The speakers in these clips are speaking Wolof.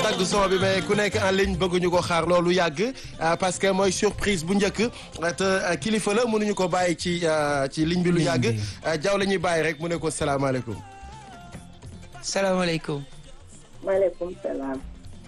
dagg son bi mais ku nekk en ligne bëgguñu ko xaar loolu yàgg parce que mooy surprise bu njëkk te kilifa la mënuñu ko bàyyi ci ci ligne bi lu yàgg jaw la ñuy bàyyi rek mu ne ko salaamaaleykum. salaamaaleykum. maaleykum salaam.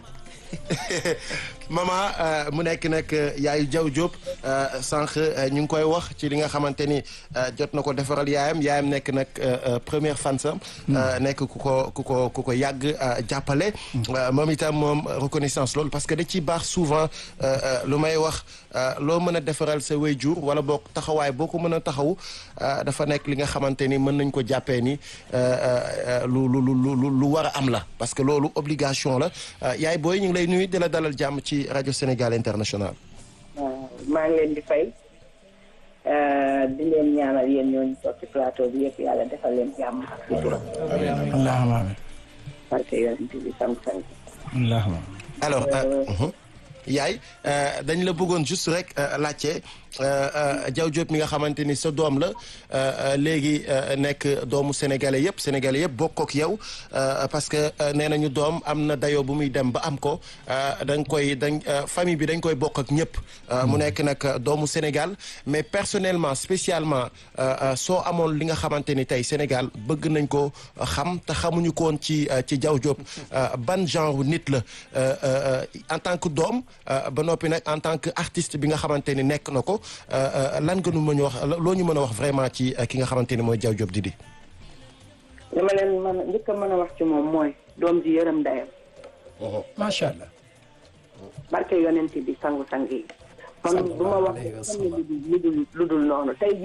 mama mu nekk nag yaayu Diaw Diop sànq ñu ngi koy wax ci li nga xamante ni jot na ko defaral yaayam yaayam nekk nag première fan sam nekk ku ko ku ko ku ko yàgg jàppale moom itam moom reconnaissance loolu parce que da ciy baax souvent lu may wax loo mën a defaral sa waajur wala boo taxawaay boo ko mën a taxaw dafa nekk li nga xamante ni mën nañ ko jàppee ni lu lu lu lu war a am la parce que loolu obligation la yaay booy ñu ngi lay nuyu di la dalal jàmm ci rajo Sénégal international. maa ngi leen di fay di leen ñaanal yéen ñooñu toog ci plateau bi yëpp yàlla defal leen jàmm ak sutura. allahumma amiin. parce que yonent bi sam sang. allahumma. alors yaay dañ la bëggoon juste rek laajte Diaw Diop mi nga xamante ni sa doom la léegi nekk doomu sénégalais yëpp sénégalais yëpp bokk ak yow parce que nee nañu doom am na dayoo bu muy dem ba am ko dañ koy dañ famille bi dañ koy bokk ak ñëpp. mu nekk nag doomu Sénégal mais personnellement spécialement soo amoon li nga xamante ni tey Sénégal bëgg nañ ko xam te xamuñu ko woon ci ci Diaw Diop ban genre nit la en tant que doom ba noppi nag en tant que artiste bi nga xamante ni nekk na ko. lan nga nu mën a wax loo ñu mën a wax vraiment ci ki nga xamante ni mooy Diaw Diop Didi. li ma leen mën a njëkk a mën a wax ci moom mooy doom ji yërëm ndeyam. macha allah. barke yonent bi sangu sang yi. man bu ma wax lu dul lu dul noonu tey